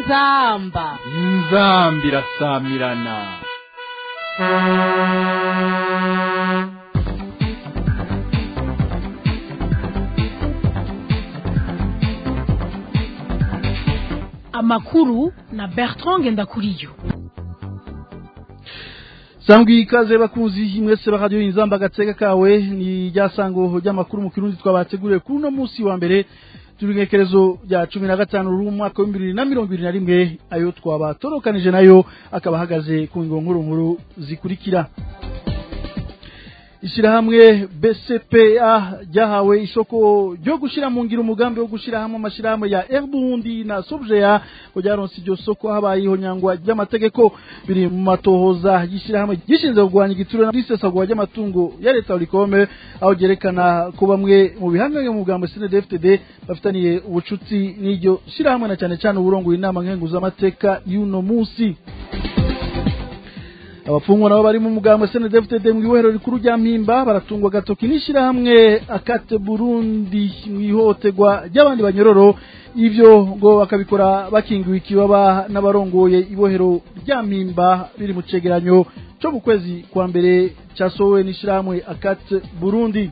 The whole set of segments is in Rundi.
inzamba inzamba irasamirana amakuru na bertrand ngendakuriyo sangwi ikaze bakunzi mwese baradiyo inzamba agateka kawe ni rya sango ry'amakuru mu kirundi twabateguriye kuri uno munsi wa mbere turi ngekerezo rya cumi na gatanu rw'umwaka w'ibihumbi bibiri na mirongo ibiri na rimwe ayo twabatonokanije nayo akaba ahagaze ku ngingo nkuru nkuru zikurikira ishyirahamwe BCPA ryahawe isoko ryo gushyira mu ngiro umugambi wo gushyira hamwe amashyirahamwe ya Erbundi na Sobjeya ngo ryaronse iryo soko habayeho nyangwa ry'amategeko biri mu matohoza y'ishyirahamwe gishinzwe kurwanya igiturire n'isesagura ry'amatungo ya leta urikome aho ryerekana ko bamwe mu bihangange mu mugambi CNDD-FDD bafitaniye ubucuti n'iryo shyirahamwe na cyane cyane uburongoye inama nkenguzamateka y'uno munsi abafungwa nabo bari mu mugambo SNDFTD mu ibohero rikuru rya Mpimba baratungwa gatoki n'ishirahamwe akate Burundi mu ihotegwa ry'abandi banyororo ivyo ngo bakabikora bakingiwe ikibaba n'abarongoye ibohero rya Mpimba biri mu cegeranyo cyo mu kwezi kwa mbere cyasohowe n'ishirahamwe akate Burundi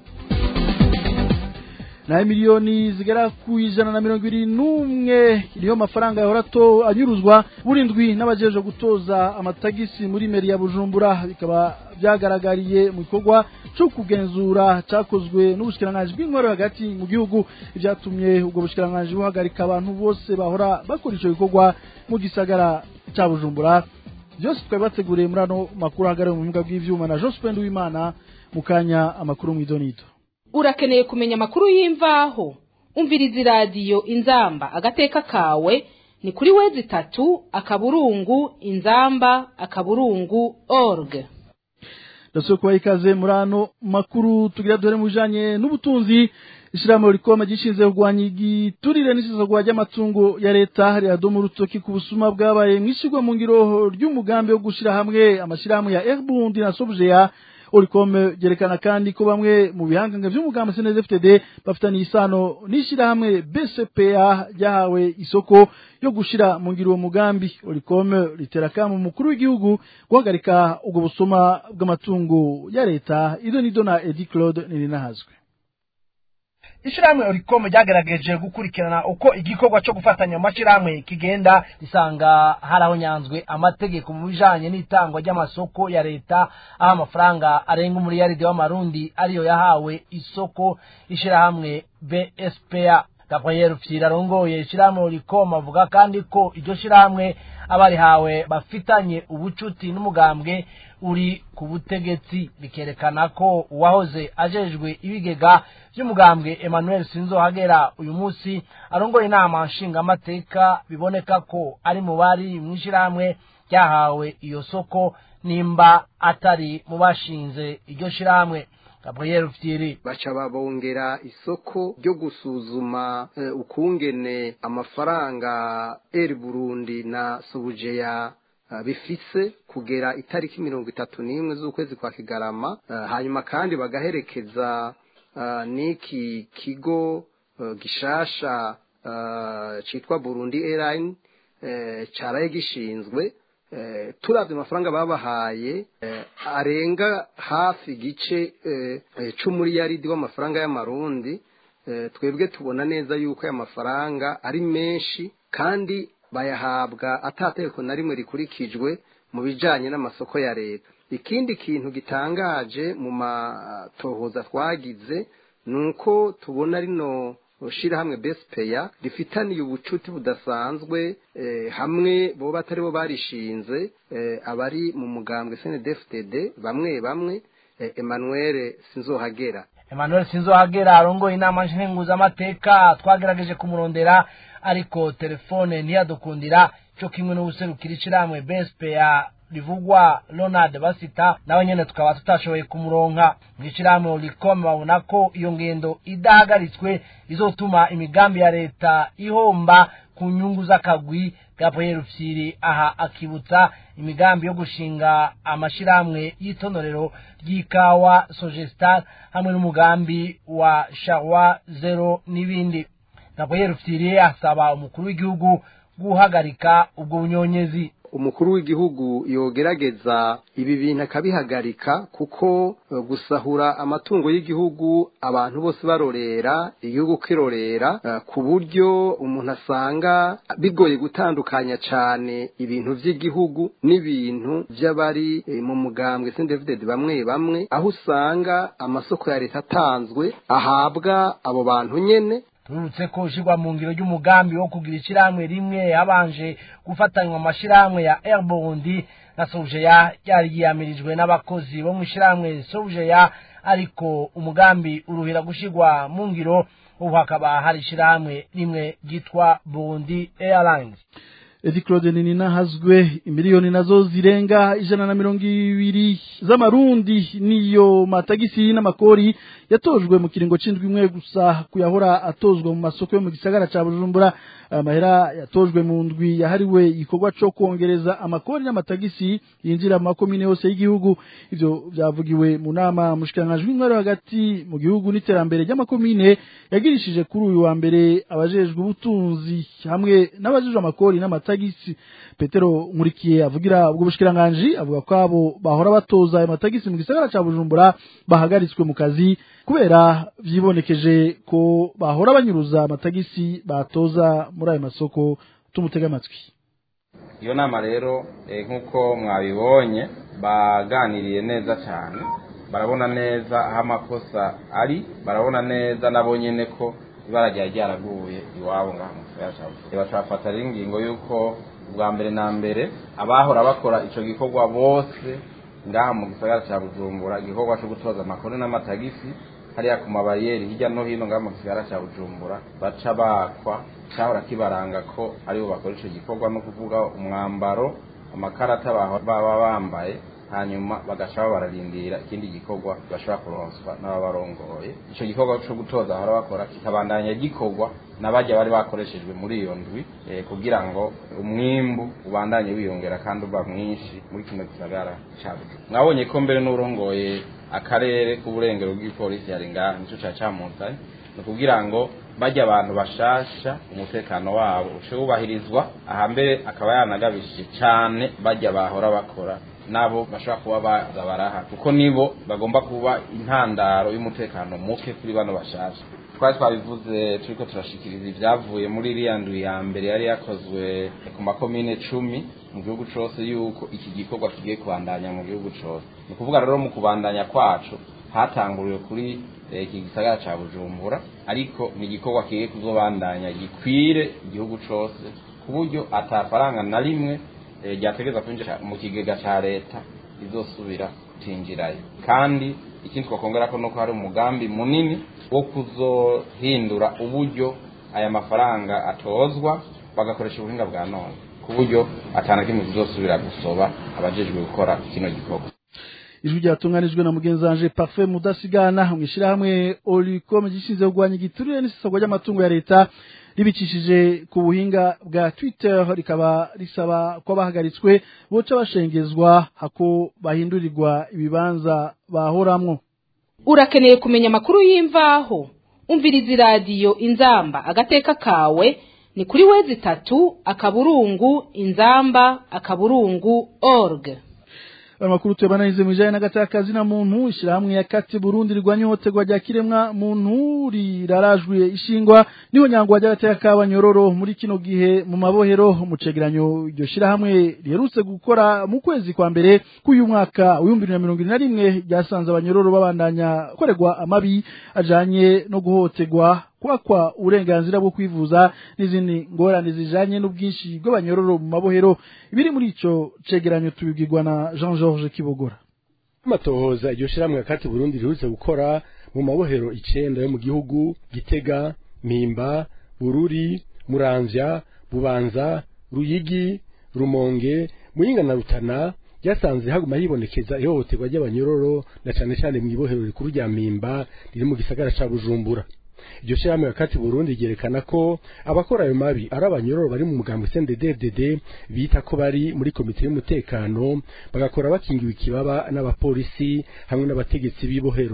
na miliyoni zigera ku ijana na mirongo ibiri n'umwe niyo mafaranga yahora to anyuruzwa burindwi n'abajeje gutoza amatagisi muri meri ya bujumbura bikaba byagaragariye mu gikorwa cyo kugenzura cyakozwe n'ubushikiranganji bw'intwaro hagati mu gihugu ibyatumye ubwo bushikiranganji buhagarika abantu bose bahora bakora icyo gikorwa mu gisagara cya bujumbura byose twari bateguriye muri ano makuru ahagarariye mu buhinga bw'ivyuma na Jospin Uwimana mu kanya amakuru mu idonito urakeneye kumenya amakuru y'imvaho umviriza iradiyo inzamba agateka kawe ni kuri wezi itatu akaburungu inzamba akaburungu org ndasaba kubaha ikaze muri ano makuru tugira duhere mu bijanye n'ubutunzi ishyirahamwe rikoma gishinzwe kurwanya igiturire n'isesagura ry'amatungo ya leta riradoma urutoki ku busuma bwabaye mu ishyirwa mu ngiro ry'umugambi wo gushyira hamwe amashyirahamwe ya Erbundi na Sobjeya Oricom gerekana kandi ko bamwe mu bihanganga by'umugambi CNDD-FDD bafitaniye isano n'ishyirahamwe BCPA ryahawe isoko yo gushira mu ngiro uwo mugambi Oricom ritera kamo mukuru w'igihugu guhagarika ubwo busoma bw'amatungo ya leta ido nido na Edi Claude Nirinahazwe ishyirahamwe orikomu ryagerageje gukurikirana uko igikorwa cyo gufatanya amashyirahamwe kigenda risanga harahonyanzwe amategeko mu bijanye n'itangwa ry'amasoko ya leta aho amafaranga arenga umuriyaridi w'amarundi ariyo yahawe isoko ishyirahamwe bspa gabriel fyira arongoye ishyirahamwe orikomu avuga kandi ko iryo shyirahamwe abarihawe bafitanye ubucuti n'umugambwe uri ku butegetsi bikerekana ko uwahoze ajejwe ibigega by'umugambwe emmanuel sinzohagera uyu munsi arongoye inama nshingamateka biboneka ko ari mu bari mu ishyirahamwe ryahawe iyo soko nimba atari mu bashinze iryo shyirahamwe gabriel fyiri baca babongera isoko ryo gusuzuma uh, ukungene amafaranga eri burundi na sobujeya uh, bifise kugera itariki mirongo itatu n'imwe z'ukwezi kwa kigarama uh, hanyuma kandi bagaherekeza uh, n'iki kigo uh, gishasha uh, citwa burundi airline uh, caraye gishinzwe turabye amafaranga babahaye arenga hafi igice c'umuriyaridi w'amafaranga y'amarundi twebwe tubona neza yuko aya mafaranga ari menshi kandi bayahabwa atategeko na rimwe rikurikijwe mu bijanye n'amasoko ya leta ikindi kintu gitangaje mu matohoza twagize ni uko tubona rino shirahamwe besipeya rifitaniye ubucuti budasanzwe hamwe bo batari bo barishinze abari mu mugambwe CNDD-FDD bamwe bamwe Emmanuel Sinzohagera Emmanuel Sinzohagera arongoye inama nshinguzamateka twagerageje kumurondera ariko telefone ntiyadukundira cyo kimwe n'ubuserukira ishyirahamwe besipeya rivugwa Ronald Basita nawe nyene tukaba tutashoboye kumuronka mwishirahamwe Olicom babona ko iyo ngendo idahagaritswe izotuma imigambi ya leta ihomba ku nyungu z'akagwi Gabriel Fyiri aha akibutsa imigambi yo gushinga amashirahamwe y'itonorero ry'ikawa Sogestar hamwe n'umugambi wa Charwa Zero n'ibindi Gabriel Fyiri asaba umukuru w'igihugu guhagarika ubwo bunyonyezi umukuru w'igihugu yogerageza ibi bintu akabihagarika kuko eh, gusahura amatungo y'igihugu abantu bose barorera igihugu kirorera eh, ku buryo umuntu asanga bigoye gutandukanya cyane ibintu by'igihugu n'ibintu by'abari eh, mu mugambwe sendevide bamwe bamwe aho usanga amasoko ya leta atanzwe ahabwa abo bantu nyene turutse ko ushyirwa mu ngiro ry'umugambi wo kugira ishyirahamwe rimwe habanje gufatanywa amashyirahamwe ya airbondi na sojeya ryari ryiyamirijwe n'abakozi bo mu ishyirahamwe sojeya ariko umugambi uruhira gushyirwa mu ngiro ubu hakaba hari ishyirahamwe rimwe ryitwa bondi airlines Edi Claude Nina hazwe imiliyoni nazo zirenga ijana na mirongo ibiri z'amarundi niyo matagisi n'amakori yatojwe mu kiringo c'indwi imwe gusa kuyahora atozwa mu masoko yo mu gisagara ca Bujumbura amahera yatojwe mu ndwi yahariwe igikorwa co kongereza amakori n'amatagisi yinjira mu makomine yose y'igihugu ivyo vyavugiwe mu nama mushikirangajwi w'intwaro hagati mu gihugu n'iterambere ry'amakomine yagirishije kuri uyu wa mbere abajejwe ubutunzi hamwe n'abajejwe amakori n'amatagisi petero nkurikiye avugira ubwo bushikiranganje avuga ko abo bahora batoza ayo matagisi mu gisagara ca bujumbura bahagaritswe mu kazi kubera vyibonekeje ko bahora banyuruza amatagisi batoza muri ayo masoko tumutega amatwi iyo nama rero eh, nk'uko mwabibonye baganiriye neza cyane barabona neza aho amakosa ari barabona neza nabo nyene ko ibara ryari ryaraguye iwabo ngaha mu gisagara ca Bujumbura bacafata rero ingingo y'uko ubwa mbere na mbere abahora bakora ico gikorwa bose ngaha mu gisagara ca Bujumbura igikorwa co gutoza amakuru n'amatagisi hariya ku mabariyeri hirya no hino ngaha mu gisagara ca Bujumbura baca bakwa cahora kibaranga ko aribo bakora ico gikorwa no kuvuga umwambaro amakarata bahora baba bambaye hanyuma bagaca bararindira ikindi gikorwa bashobora kuronswa n'ababarongoye ico gikorwa co gutoza bahora bakora kikabandanya gikorwa n'abajya bari bakoreshejwe muri iyo ndwi eh, kugira ngo umwimbu ubandanye wiyongera kandi uba mwinshi muri kino gisagara ca Bujumbura mwabonye ko mbere n'urongoye akarere k'uburengero bw'ipolisi yari ngaha nico ca camuzanye ni ukugira ngo bajya abantu bashasha umutekano wabo uce wubahirizwa aha mbere akaba yanagabishije cyane bajya bahora bakora nabo bashobora kuba baza baraha kuko nibo bagomba kuba intandaro y'umutekano muke kuri bano bashasha twari twabivuze turiko turashikiriza ibyavuye muri iriya ndwi ya mbere yari yakozwe ku makomine cumi mu gihugu cose yuko iki gikorwa kigiye kubandanya mu gihugu cose ni ukuvuga rero mu kubandanya kwacu hatanguriwe kuri eh, iki gisagara ca bujumbura ariko ni igikorwa kigiye kuzobandanya gikwire igihugu cose ku buryo atafaranga na rimwe eh, ryategereza kwinjira mu kigega ca leta rizosubira kutinjirayo kandi ikindi twakongera ko nuko hari umugambi munini wo kuzohindura uburyo aya mafaranga atozwa bagakoresha ubuhinga bwa none ku buryo atana kimwe kizosubira gusoba abajejwe gukora kino gikorwa ijwi ryatunganijwe na mugenzi wanje parfait mudasigana mwishirahamwe olicom gishinzwe kurwanya igiturire n'isesagwa ry'amatungo ya leta ribicishije ku buhinga bwa twitter rikaba risaba ko abahagaritswe boca bashengezwa hako bahindurirwa ibibanza bahoramwo urakeneye kumenya amakuru y'imvaho umviriza iradiyo inzamba agateka kawe ni kuri wezi itatu akaburungu inzamba akaburungu org amakuru tuyabananize mu bijanye n'agatakazi na muntu ishirahamwe ya kati Burundi rigwanya ihohoterwa rya kiremwa muntu rirarajwe ishingwa niho nyangwa ry'agateka k'abanyororo muri kino gihe mu mabohero mu cegeranyo iryo shirahamwe riherutse gukora mu kwezi kwa mbere k'uyu mwaka w'ibihumbi bibiri na mirongo ine na rimwe ryasanze abanyororo babandanya gukorerwa amabi ajanye no guhohoterwa kwakwa uburenganzira bwo kwivuza n'izindi ngorane zijanye n'ubwinshi bw'abanyororo mu mabohero ibiri muri ico cegeranyo tubibwirwa na Jean Georges Kibogora amatohoza iryo shiramwe kati Burundi riherutse gukora mu mabohero icenda yo mu gihugu Gitega Mpimba Bururi Muramvya Bubanza Ruyigi Rumonge Muyinga na Rutana ryasanze haguma hibonekeza ihohoterwa ry'abanyororo na cane cane mu ibohero rikuru rya Mpimba riri mu gisagara ca Bujumbura iryo shirahamwe kati Burundi ryerekana ko abakora ayo mabi ari abanyororo bari mu mugambwe CNDD-FDD bita ko bari muri komite y'umutekano bagakora bakingiwe ikibaba n'abapolisi hamwe n'abategetsi b'ibohero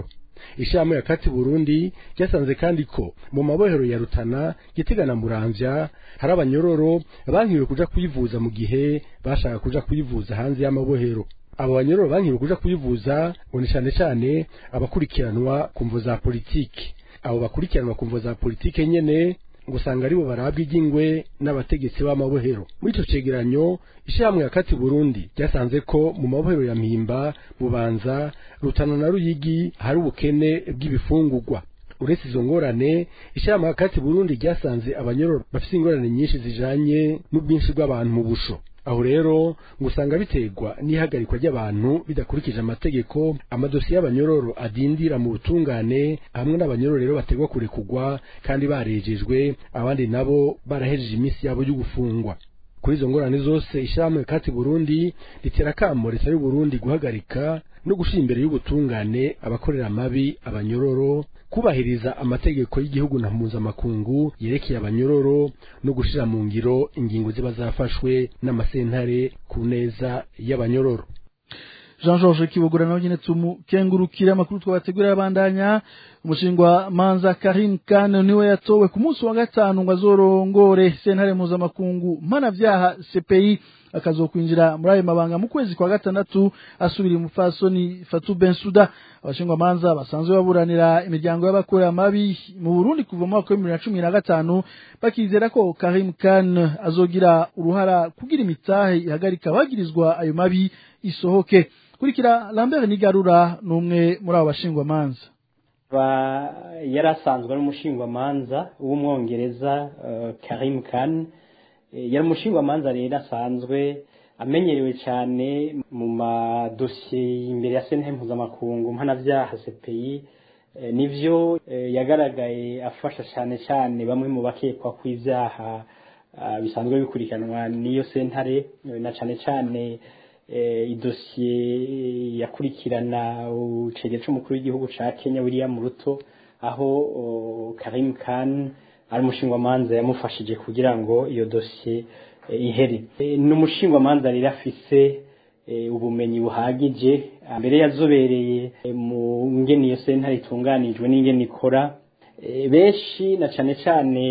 ishirahamwe ya kati burundi ryasanze kandi ko mu mabohero ya rutana gitega na muramvya hari abanyororo bankiwe kuja kwivuza mu gihe bashaka kuja kwivuza hanze y'amabohero abo banyororo bankiwe kuja kwivuza ngo ni cane cane abakurikiranwa ku mvo za politiki abo bakurikiranwa ku mvo za politike nyene ngo usanga aribo barabwa iry'ingwe n'abategetsi b'amabohero muri ico cegeranyo ishirahamwe ya kati burundi ryasanze ko mu mabohero ya mpimba bubanza rutana na ruyigi hari ubukene bw'ibifungurwa uretse izo ngorane ishirahamwe ya kati burundi ryasanze abanyororo bafise ingorane nyinshi zijanye n'ubwinshi bw'abantu mu busho aho rero ngo usanga biterwa n'ihagarikwa ry'abantu bidakurikije amategeko amadosiye y'abanyororo adindira mu butungane hamwe n'abanyororo rero bategwa kurekugwa kandi barejejwe abandi nabo barahejeje iminsi yabo yo gufungwa kuri izo ngorane zose ishyirahamwe kati burundi ritera akamo leta y'u burundi guhagarika no gushira imbere y'ubutungane abakorera amabi abanyororo kubahiriza amategeko y'igihugu na mpuzamakungu yerekeye abanyororo no gushira mu ngiro ingingo ziba zafashwe n'amasentare ku neza y'abanyororo jean georges kibogora nawe nyine tumukengurukira amakuru twabategurira abandanya umushingwa manza karim kane niwe yatowe ku munsi wa gatanu ngo azorongore sentare mpuzamakungu mpanavyaha cpi akazokwinjira muri ayo mabanga mu kwezi kwa gatandatu asubira umufasoni fatu bensuda abashingwa manza basanzwe baburanira imiryango y'abakorera amabi mu burundi kuva mu mwaka w'ibihumbi bibiri na cumi na gatanu bakizera ko karim kane azogira uruhara kugira imitahe ihagarika abagirizwa ayo mabi isohoke kurikira lambert nigarura ni umwe muri abo bashingwa manza yari asanzwe ari umushingwamanza w'umwongereza karim khan yari umushingwamanza rero asanzwe amenyerewe cyane mu madosiye imbere ya sentare mpuzamakungu mpanabyaha cpi nivyo yagaragaye afasha cyane cyane bamwe mu bakekwa ku ibyaha bisanzwe bikurikiranwa n'iyo sentare na cyane cyane idosiye yakurikirana ucegera c'umukuru w'igihugu ca Kenya William Ruto aho Karim Khan ari umushingwamanza yamufashije kugira ngo iyo dosiye ihere ni umushingwamanza rero afise ubumenyi buhagije mbere yazobereye mu ngene iyo sentare itunganijwe n'ingene ikora benshi na cane cane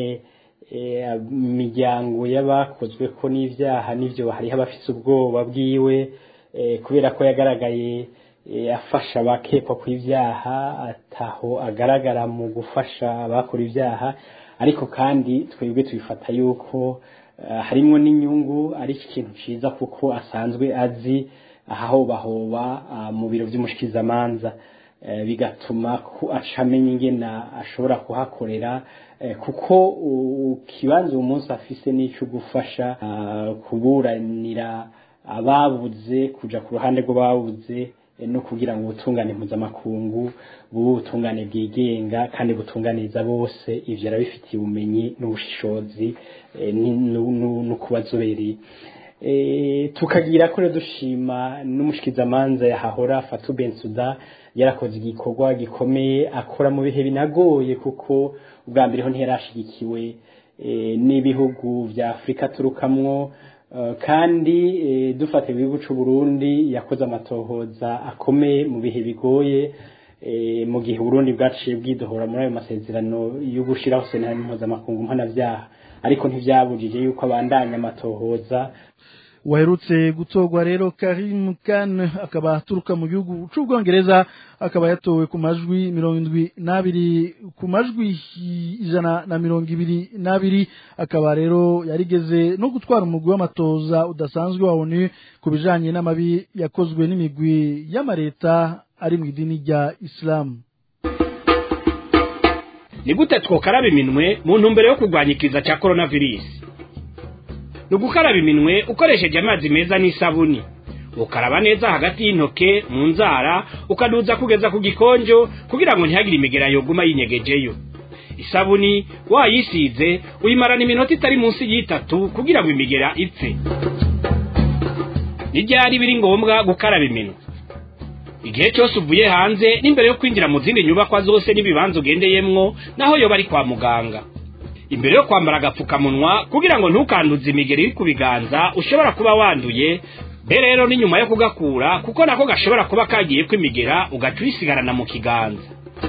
imiryango y'abakozwe ko n'ibyaha n'ibyo hariho abafite ubwoba bwiwe kubera ko yagaragaye afasha abakekwa ku ibyaha ataho agaragara mu gufasha abakora ibyaha ariko kandi twebwe tubifata yuko harimo n'inyungu ari ikintu cyiza kuko asanzwe azi ahahobahoba mu biro by'umushikizamanza bigatuma ko acamenya ingena ashobora kuhakorera kuko ikibanza uwo munsi afise n'icyo gufasha kuburanira ababuze kuja ku ruhande rw'ababuze no kugira ngo ubutungane mpuzamakungu bube ubutungane bwigenga kandi butunganiriza bose ivyo arabifitiye ubumenyi n'ubushishozi no kuba azobereye tukagira ko rero dushima n'umushikizamanza yahahora Fatou Bensouda yarakoze igikorwa gikomeye akora mu bihe binagoye kuko ubwa mbere ho ntiyarashigikiwe n'ibihugu vya Afrika turukamwo kandi dufata ibihugu c'u Burundi yakoze amatohoza akomeye mu bihe bigoye mu gihe Burundi bwaciye bwidohora muri ayo masezerano yo gushiraho sentare mpuzamakungu mpanavyaha ariko ntivyabujije yuko abandanya amatohoza waherutse gutorwa rero Karim Khan akaba aturuka mu gihugu c'ubwongereza akaba yatowe ku majwi mirongo indwi n'abiri ku majwi ijana na mirongo ibiri n'abiri akaba rero yarigeze no gutwara umugwi w'amatoza udasanzwe wa ONU ku bijanye n'amabi yakozwe n'imigwi y'amareta ari mu idini rya Islam ni gute twokaraba iminwe mu ntumbero yo kurwanya ikiza cya coronavirus ni ugukaraba iminwe ukoresheje amazi meza n'isabuni ukaraba neza hagati y'intoke mu nzara ukaduza kugeza ku gikonjo kugira ngo ntihagire imigera yoguma yinyegejeyo isabuni wayisize uyimarana iminota itari munsi y'itatu kugira ngo imigera ipfe n'ibyari biri ngombwa gukaraba iminwe igihe cyose uvuye hanze n'imbere yo kwinjira mu zindi nyubakwa zose n'ibibanza ugendeyemwo naho yoba ari kwa muganga imbere yo kwambara agapfukamunwa kugira ngo ntukanduze imigeri iri ku biganza ushobora kuba wanduye be rero ni nyuma yo kugakura kuko nako gashobora kuba kagiye kwimigera ugaca uyisigarana mu kiganza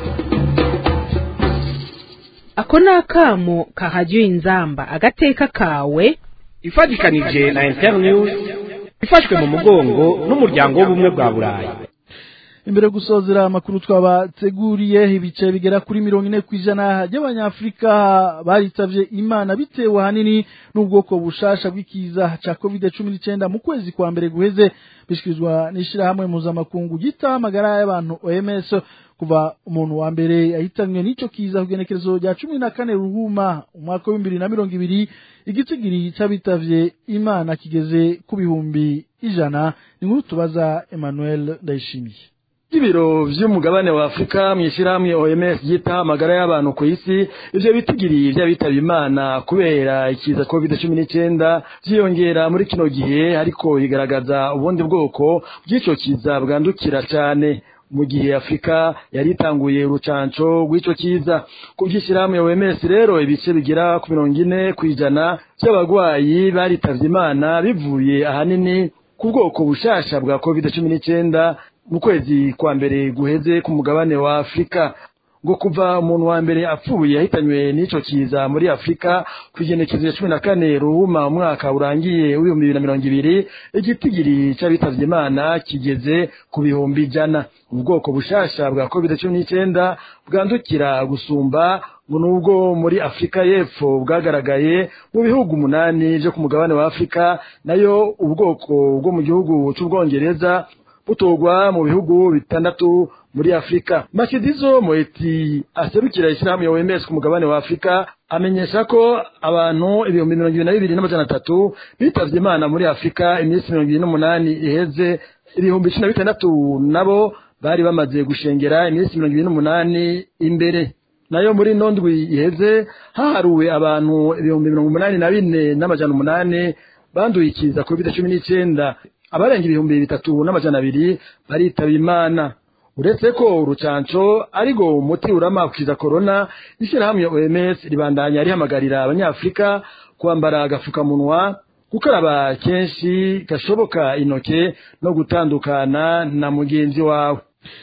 ako ni akamo kahajyiwe inzamba agateka kawe ifatikanije na internews ifashwe mu mugongo n'umuryango w'ubumwe bwa burayi imbere yo gusozera amakuru twabateguriye ibice bigera kuri mirongo ine ku ijana by'abanyafurika baritavye imana bitewe ahanini n'ubwoko bushasha bw'ikiza ca covid cumi n'icyenda mu kwezi kwa mbere guheze bishikirizwa n'ishirahamwe mpuzamakungu gita amagara y'abantu oms kuva umuntu wa mbere yahitanywe n'ico kiza ku genekerezo rya cumi na kane ruhuma umwaka w'ibihumbi bibiri na mirongo ibiri igitigiri c'abitavye imana kigeze ku bihumbi ijana ni nkuru tubaza emmanuel ndayishimiye ibiro vy'umugabane wa Afrika mwishirahamwe OMS yita amagara y'abantu ku isi ivyo bitigiri vy'abitaba imana kubera ikiza COVID-19 vyiyongera muri kino gihe ariko bigaragaza ubundi bwoko bw'ico kiza bwandukira cane mu gihe Afrika yari itanguye urucanco rw'ico kiza ku by'ishyirahamwe OMS rero ibice bigera ku mirongo ine ku ijana by'abagwayi baritavye imana bivuye ahanini ku bwoko bushasha bwa COVID-19 mu kwezi kwa mbere guheze ku mugabane wa Afrika ngo kuva umuntu wa mbere apfuye yahitanywe n'ico kiza muri Afrika kwigenekezo ya cumi na kane ruhuma umwaka urangiye w'ibihumbi bibiri na mirongo ibiri igitigiri c'abitavye imana kigeze ku bihumbi ijana ubwoko bushasha bwa covid cumi n'icyenda bwandukira gusumba ngo nubwo muri afurika y'epfo bwagaragaye mu bihugu umunani vyo ku mugabane wa afurika nayo ubwoko bwo mu gihugu c'ubwongereza butorwa mu bihugu bitandatu muri Afrika. Mashidizo Moeti aserukira ishyirahamwe ya OMS ku mugabane wa Afrika amenyesha ko abantu ibihumbi mirongo ibiri na bibiri n'amajana atatu bitavye Imana muri Afrika iminsi mirongo ibiri n'umunani iheze ibihumbi cumi na bitandatu nabo bari bamaze gushengera iminsi mirongo ibiri n'umunani imbere nayo muri nondwi iheze haharuwe abantu ibihumbi mirongo umunani na bine n'amajana umunani banduye ikiza covid cumi n'icyenda abarenga ibihumbi bitatu n'amajana abiri baritaba imana uretse ko urucanco ariko umuti urama kukiza corona ishyirahamwe OMS ribandanya rihamagarira abanyafurika kwambara agafukamunwa gukaraba kenshi gashoboka intoke no gutandukana na mugenzi wawe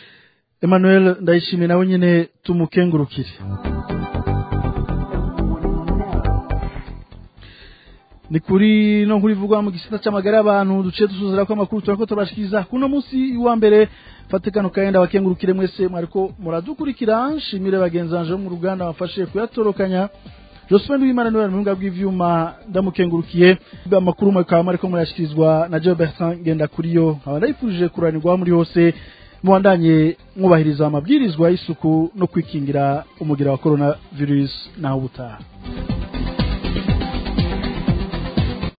Emmanuel ndayishimiye nawe nyine tumukengurukire ni kuri no kuri vugwa mu gisata c'amagara y'abantu duce dusuzira ko amakuru turako turashikiriza kuno munsi wa mbere fatikano kaenda bakengurukire mwese mwariko muradukurikira nshimire bagenzi banje bo mu ruganda bafashe kuyatorokanya Josephine Wimana niwe muhinga bw'ivyuma ndamukengurukiye amakuru mukaba mariko murashikirizwa na Joe Bertrand genda kuriyo nkaba ndayifurije kuranirwa muri hose mubandanye mwubahiriza amabwirizwa y'isuku no kwikingira umugira wa corona virus naho ubutaha